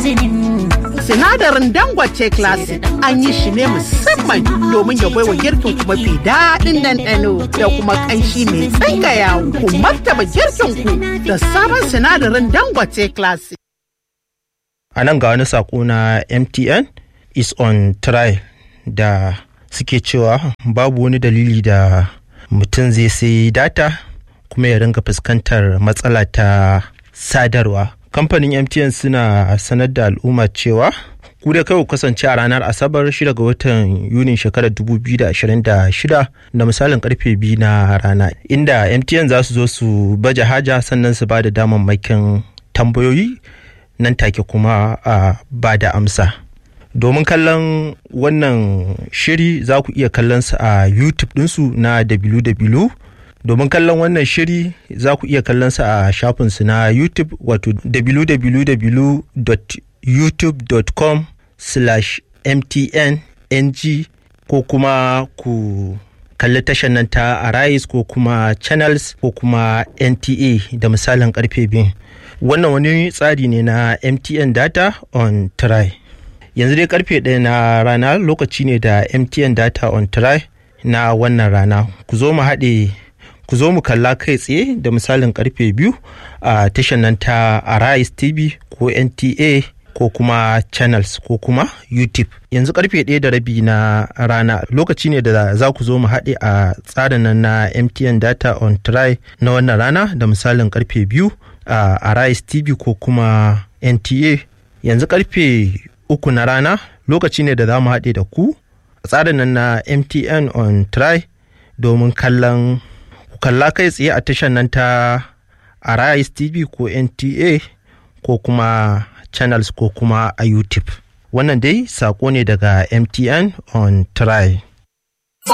Sinadarin Dangote Classic an yi shi ne musamman domin ya baiwa girkin ku mafi daɗin ɗanɗano da kuma ƙanshi mai tsangaya ku martaba girkin ku da sabon sinadarin Dangote Classic. A nan ga wani saƙo na MTN is on trial da suke cewa babu wani dalili da mutum zai sai data kuma ya ringa fuskantar matsala ta sadarwa. Kamfanin MTN suna sanar da al'umma cewa ku da kai kasance a ranar Asabar 6 ga watan Yunin shekarar 2026 da misalin karfe biyu na rana inda MTN za su zo su baje haja sannan su ba da damammakin tambayoyi nan take kuma a ba da amsa. domin kallon wannan shiri za ku iya kallon su a youtube ɗinsu na www domin kallon wannan shiri za ku iya kallon su a shafinsu na youtube wato www.youtube.com slash mtn ng ko kuma ku kalli tashar nan ta arise ko kuma channels ko kuma nta da misalin karfe biyu wannan wani tsari ne na mtn data on try yanzu dai karfe ɗaya na rana lokaci ne da mtn data on try na wannan rana ku zo mu haɗe ku zo mu kalla kai tsaye da misalin karfe biyu a tashar nan ta arise tv ko nta ko kuma channels ko kuma youtube yanzu karfe ɗaya da rabi na rana lokaci ne da za ku zo mu haɗe a tsarin nan na mtn data on try na wannan rana da misalin karfe biyu a arise tv ko kuma nta yanzu karfe uku na rana lokaci ne da za mu haɗe da ku a tsarin nan na mtn on try domin kallon ku kalla kai tsaye a tashar nan ta arise tv ko nta ko kuma channels ko kuma a youtube wannan dai sako ne daga mtn on try